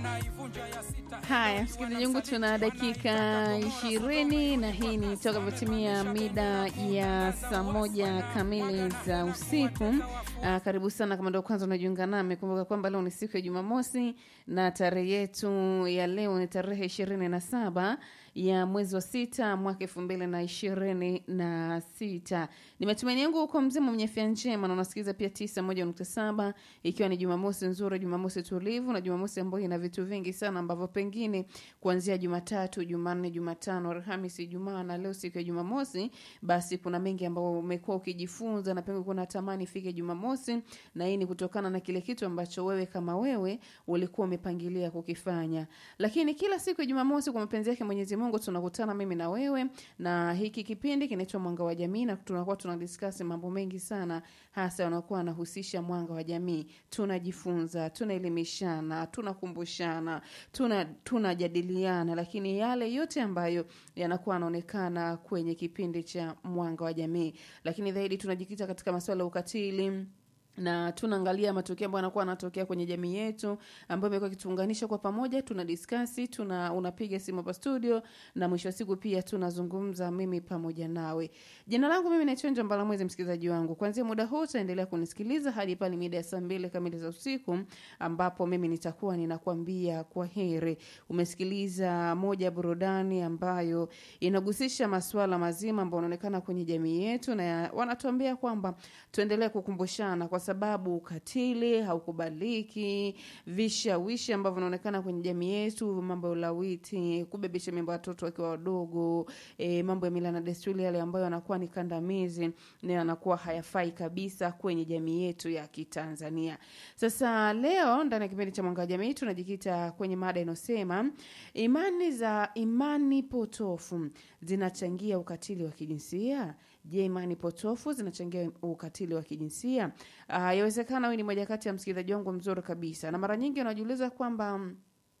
Haya, msikilizaji wangu, tuna dakika ishirini na hii ni toka votimia mida ya saa moja kamili za usiku. Aa, karibu sana kama ndio kwanza unajiunga nami, kumbuka kwamba leo ni siku ya Jumamosi na tarehe yetu ya leo ni tarehe ishirini na saba ya mwezi wa sita mwaka elfu mbili na ishirini na sita. Ni matumaini yangu uko mzima mwenye afya njema na unasikiliza pia tisa moja nukta saba ikiwa ni Jumamosi nzuri, Jumamosi tulivu na Jumamosi ambayo ina vitu vingi sana ambavyo pengine kuanzia Jumatatu, Jumanne, Jumatano, Alhamisi, Ijumaa na leo siku ya Jumamosi, basi kuna mengi ambayo umekuwa ukijifunza na pengine kuna tamani ifike Jumamosi, na hii ni kutokana na kile kitu ambacho wewe kama wewe ulikuwa umepangilia kukifanya. Lakini kila siku ya Jumamosi kwa mapenzi yake Mwenyezi Mungu tunakutana mimi na wewe, na hiki kipindi kinaitwa Mwanga wa Jamii, na tunakuwa tunadiscuss mambo mengi sana, hasa yanakuwa yanahusisha mwanga wa jamii. Tunajifunza, tunaelimishana, tunakumbushana, tuna tunajadiliana, lakini yale yote ambayo yanakuwa yanaonekana kwenye kipindi cha Mwanga wa Jamii, lakini zaidi tunajikita katika masuala ya ukatili na tunaangalia matukio ambayo yanakuwa yanatokea kwenye jamii yetu ambayo imekuwa ikituunganisha kwa pamoja, tuna diskasi, tuna unapiga simu hapa studio, na mwisho wa siku pia tunazungumza mimi pamoja nawe. Jina langu mimi naitwa Njo Mbalamwezi, msikilizaji wangu. Kuanzia muda huu utaendelea kunisikiliza hadi pale mida ya saa mbili kamili za usiku, ambapo mimi nitakuwa ninakwambia kwa heri. Umesikiliza moja ya burudani ambayo inagusisha masuala mazima ambayo yanaonekana kwenye jamii yetu, na wanatuambia kwamba tuendelee kukumbushana kwa sababu ukatili haukubaliki, vishawishi ambavyo vinaonekana kwenye jamii yetu, mambo ya ulawiti, kubebesha mimba watoto wakiwa wadogo, e, mambo ya mila na desturi yale ambayo yanakuwa ni kandamizi na yanakuwa hayafai kabisa kwenye jamii yetu ya Kitanzania. Sasa leo ndani ya kipindi cha Mwanga wa Jamii tunajikita kwenye mada inayosema imani za imani potofu zinachangia ukatili wa kijinsia. Je, imani potofu zinachangia ukatili wa kijinsia? Uh, yawezekana huyu ni moja kati ya msikilizaji wangu mzuri kabisa, na mara nyingi anajiuliza kwamba mm,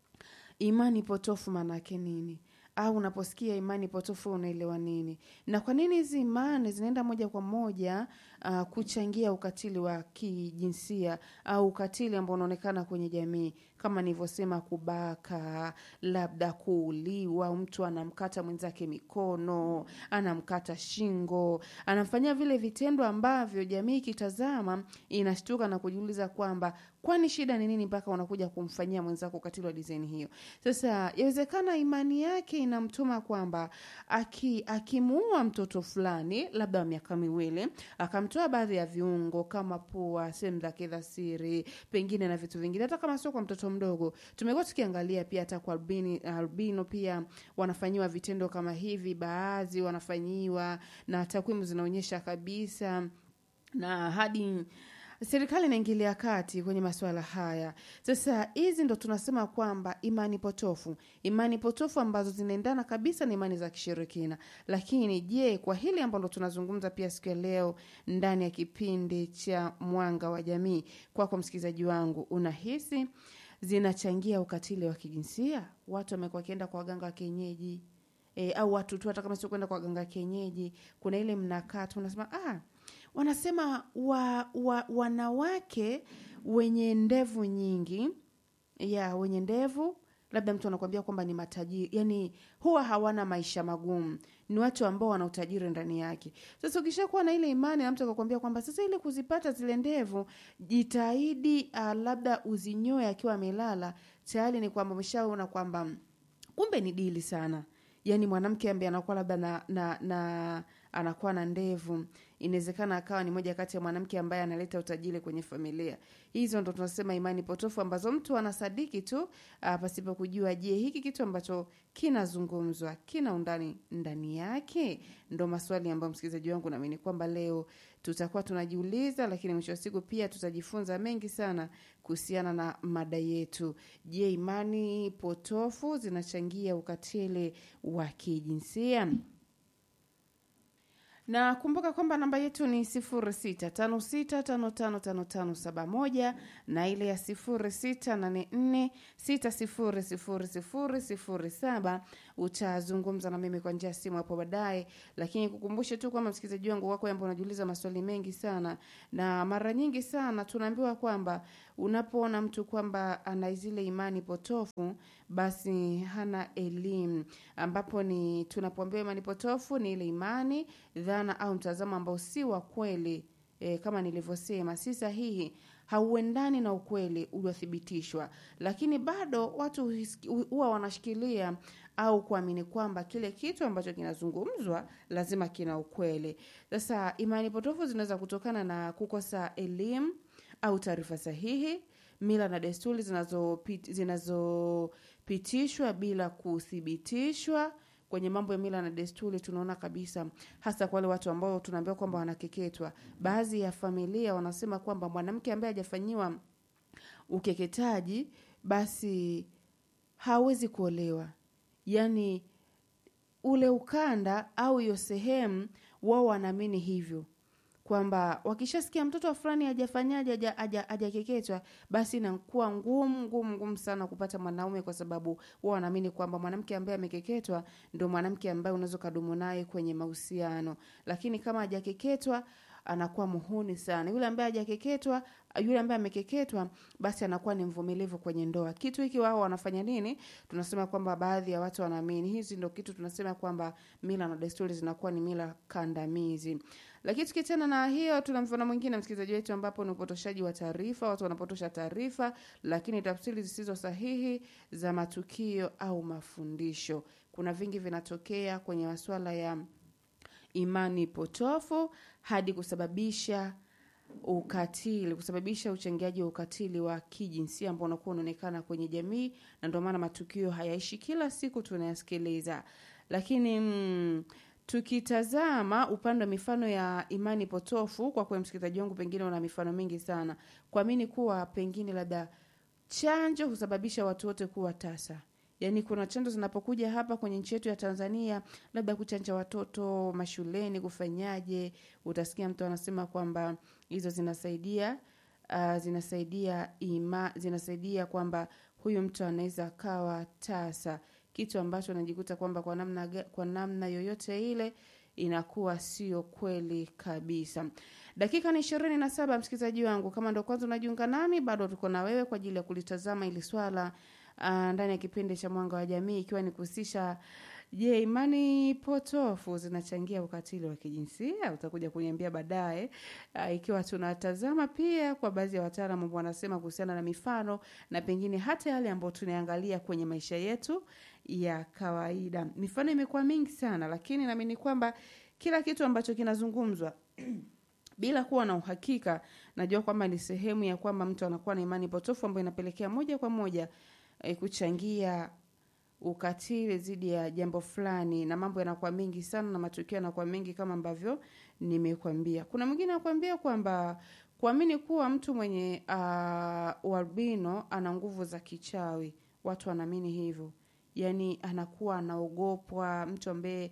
imani potofu maana yake nini? Au unaposikia imani potofu unaelewa nini? Na kwa nini hizi imani zinaenda moja kwa moja uh, kuchangia ukatili wa kijinsia au ukatili ambao unaonekana kwenye jamii, kama nilivyosema, kubaka, labda kuuliwa, mtu anamkata mwenzake mikono, anamkata shingo, anamfanyia vile vitendo ambavyo jamii ikitazama inashtuka na kujiuliza kwamba kwani shida ni nini mpaka unakuja kumfanyia mwenzako ukatili wa dizaini hiyo? Sasa yawezekana imani yake inamtuma kwamba aki akimuua mtoto fulani labda wa miaka miwili akamtoa baadhi ya viungo kama pua, sehemu zake za siri, pengine na vitu vingine, hata kama sio kwa mtoto mdogo. Tumekuwa tukiangalia pia hata kwa albini, albino pia wanafanyiwa vitendo kama hivi, baadhi wanafanyiwa, na takwimu zinaonyesha kabisa na hadi serikali inaingilia kati kwenye masuala haya. Sasa hizi ndo tunasema kwamba imani potofu, imani potofu ambazo zinaendana kabisa na imani za kishirikina. Lakini je, kwa hili ambalo tunazungumza pia siku ya leo ndani ya kipindi cha Mwanga wa Jamii, kwako msikilizaji wangu, unahisi zinachangia ukatili wa kijinsia? Watu wamekuwa wakienda kwa waganga wa kienyeji e, au watu tu hata kama sio kwenda kwa waganga wa kienyeji, kuna ile mnakaa tu unasema ah, wanasema wa, wa, wanawake wenye ndevu nyingi ya wenye ndevu labda mtu anakuambia kwamba ni matajiri, yani huwa hawana maisha magumu, ni watu ambao wana utajiri ndani yake. Sasa ukishakuwa na ile imani na mtu akakwambia kwamba sasa ile kuzipata zile ndevu, jitahidi uh, labda uzinyoe akiwa amelala, tayari ni kwamba umeshaona kwamba kumbe ni dili sana yani mwanamke ambaye anakuwa labda na, na, na anakuwa na ndevu inawezekana akawa ni moja kati ya mwanamke ambaye analeta utajiri kwenye familia. Hizo ndo tunasema imani potofu ambazo mtu anasadiki tu uh, pasipo kujua, je, hiki kitu ambacho kinazungumzwa kina undani ndani yake? Ndo maswali ambayo msikilizaji wangu naamini kwamba leo tutakuwa tunajiuliza, lakini mwisho wa siku pia tutajifunza mengi sana kuhusiana na mada yetu. Je, imani potofu zinachangia ukatili wa kijinsia? na kumbuka kwamba namba yetu ni 0656555571 na ile ya 0684600007 utazungumza na mimi kwa njia ya simu hapo baadaye lakini kukumbushe tu kwamba msikilizaji wangu wako ambao unajiuliza maswali mengi sana na mara nyingi sana tunaambiwa kwamba unapoona mtu kwamba ana zile imani potofu basi hana elimu ambapo ni tunapoambiwa imani potofu ni ile imani dhana au mtazamo ambao si wa kweli e, kama nilivyosema si sahihi hauendani na ukweli uliothibitishwa lakini bado watu huis- huwa wanashikilia au kuamini kwamba kile kitu ambacho kinazungumzwa lazima kina ukweli sasa imani potofu zinaweza kutokana na kukosa elimu au taarifa sahihi mila na desturi zinazopit- zinazopitishwa bila kuthibitishwa kwenye mambo ya mila na desturi tunaona kabisa hasa kwa wale watu ambao tunaambiwa kwamba wanakeketwa baadhi ya familia wanasema kwamba mwanamke ambaye hajafanyiwa ukeketaji basi hawezi kuolewa yaani ule ukanda au hiyo sehemu wao wanaamini hivyo kwamba wakishasikia mtoto wa fulani hajafanyaje haja- haja- hajakeketwa basi inakuwa ngumu ngumu ngumu sana kupata mwanaume kwa sababu wao wanaamini kwamba mwanamke ambaye amekeketwa ndo mwanamke ambaye unaweza ukadumu naye kwenye mahusiano lakini kama hajakeketwa anakuwa muhuni sana yule ambaye hajakeketwa yule ambaye amekeketwa basi anakuwa ni mvumilivu kwenye ndoa kitu hiki wao wanafanya nini tunasema kwamba baadhi ya watu wanaamini hizi ndo kitu tunasema kwamba mila na desturi zinakuwa ni mila kandamizi lakini tukiachana na hiyo tuna mfano mwingine msikilizaji wetu ambapo ni upotoshaji wa taarifa watu wanapotosha taarifa lakini tafsiri zisizo sahihi za matukio au mafundisho kuna vingi vinatokea kwenye masuala ya imani potofu hadi kusababisha ukatili kusababisha uchangiaji wa ukatili wa kijinsia ambao unakuwa unaonekana kwenye jamii na ndio maana matukio hayaishi kila siku tunayasikiliza lakini mm, tukitazama upande wa mifano ya imani potofu kwa kuwa msikilizaji wangu pengine una mifano mingi sana kuamini kuwa pengine labda chanjo husababisha watu wote kuwa tasa yaani kuna chanjo zinapokuja hapa kwenye nchi yetu ya tanzania labda kuchanja watoto mashuleni kufanyaje utasikia mtu anasema kwamba hizo zinasaidia uh, zinasaidia ima, zinasaidia kwamba huyu mtu anaweza akawa tasa kitu ambacho anajikuta kwamba kwa namna, ga- kwa namna yoyote ile inakuwa sio kweli kabisa dakika ni ishirini na saba msikilizaji wangu kama ndo kwanza unajiunga nami bado tuko na wewe kwa ajili ya kulitazama ili swala uh, ndani ya kipindi cha mwanga wa jamii ikiwa ni kuhusisha je imani potofu zinachangia ukatili wa kijinsia utakuja kuniambia baadaye uh, ikiwa tunatazama pia kwa baadhi ya wataalamu ambao wanasema kuhusiana na mifano na pengine hata yale ambayo tunaangalia kwenye maisha yetu ya kawaida mifano imekuwa mingi sana lakini naamini kwamba kila kitu ambacho kinazungumzwa bila kuwa na uhakika najua kwamba ni sehemu ya kwamba mtu anakuwa na imani potofu ambayo inapelekea moja kwa moja e, kuchangia ukatili dhidi ya jambo fulani na mambo yanakuwa mengi sana na matukio yanakuwa mengi kama ambavyo nimekwambia kuna mwingine anakuambia kwamba kuamini kuwa mtu mwenye uh, ualbino ana nguvu za kichawi watu wanaamini hivyo yaani anakuwa anaogopwa mtu ambaye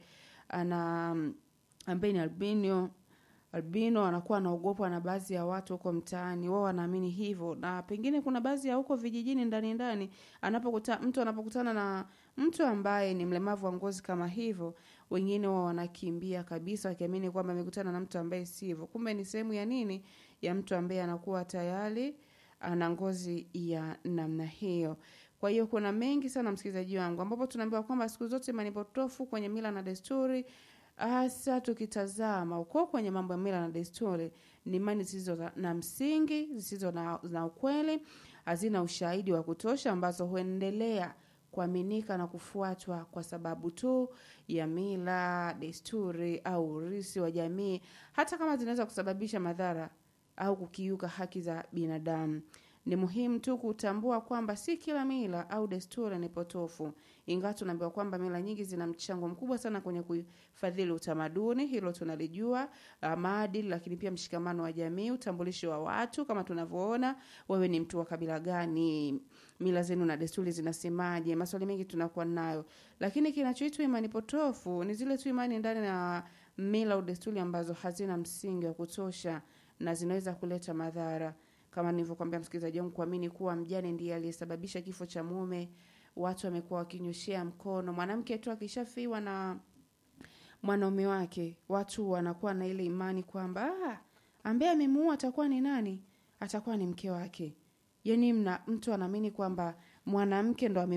ana ambaye ni albino albino anakuwa anaogopwa na baadhi ya watu huko mtaani wao wanaamini hivyo na pengine kuna baadhi ya huko vijijini ndani ndani anapokuta mtu anapokutana na mtu ambaye ni mlemavu wa ngozi kama hivyo wengine wao wanakimbia kabisa wakiamini kwamba amekutana na mtu ambaye si hivyo kumbe ni sehemu ya nini ya mtu ambaye anakuwa tayari ana ngozi ya namna hiyo kwa hiyo kuna mengi sana msikilizaji wangu ambapo tunaambiwa kwamba siku zote imani potofu kwenye mila na desturi hasa tukitazama uko kwenye mambo ya mila na desturi ni imani zisizo na- na msingi zisizo na, na ukweli hazina ushahidi wa kutosha ambazo huendelea kuaminika na kufuatwa kwa sababu tu ya mila desturi au urisi wa jamii hata kama zinaweza kusababisha madhara au kukiuka haki za binadamu ni muhimu tu kutambua kwamba si kila mila au desturi ni potofu ingawa tunaambiwa kwamba mila nyingi zina mchango mkubwa sana kwenye kuhifadhili utamaduni hilo tunalijua uh, maadili lakini pia mshikamano wa jamii utambulisho wa watu kama tunavyoona wewe ni mtu wa kabila gani mila zenu na desturi zinasemaje maswali mengi tunakuwa nayo lakini kinachoitwa imani potofu ni zile tu imani ndani na mila au desturi ambazo hazina msingi wa kutosha na zinaweza kuleta madhara kama nilivyokwambia msikilizaji wangu, kuamini kuwa mjane ndiye aliyesababisha kifo cha mume. Watu wamekuwa wakinyoshea mkono mwanamke tu akishafiwa na mwanaume wake, watu wanakuwa na ile imani kwamba ah, ambaye amemuua atakuwa ni nani? Atakuwa ni mke wake. Yani mna, mtu anaamini kwamba mwanamke ndo ame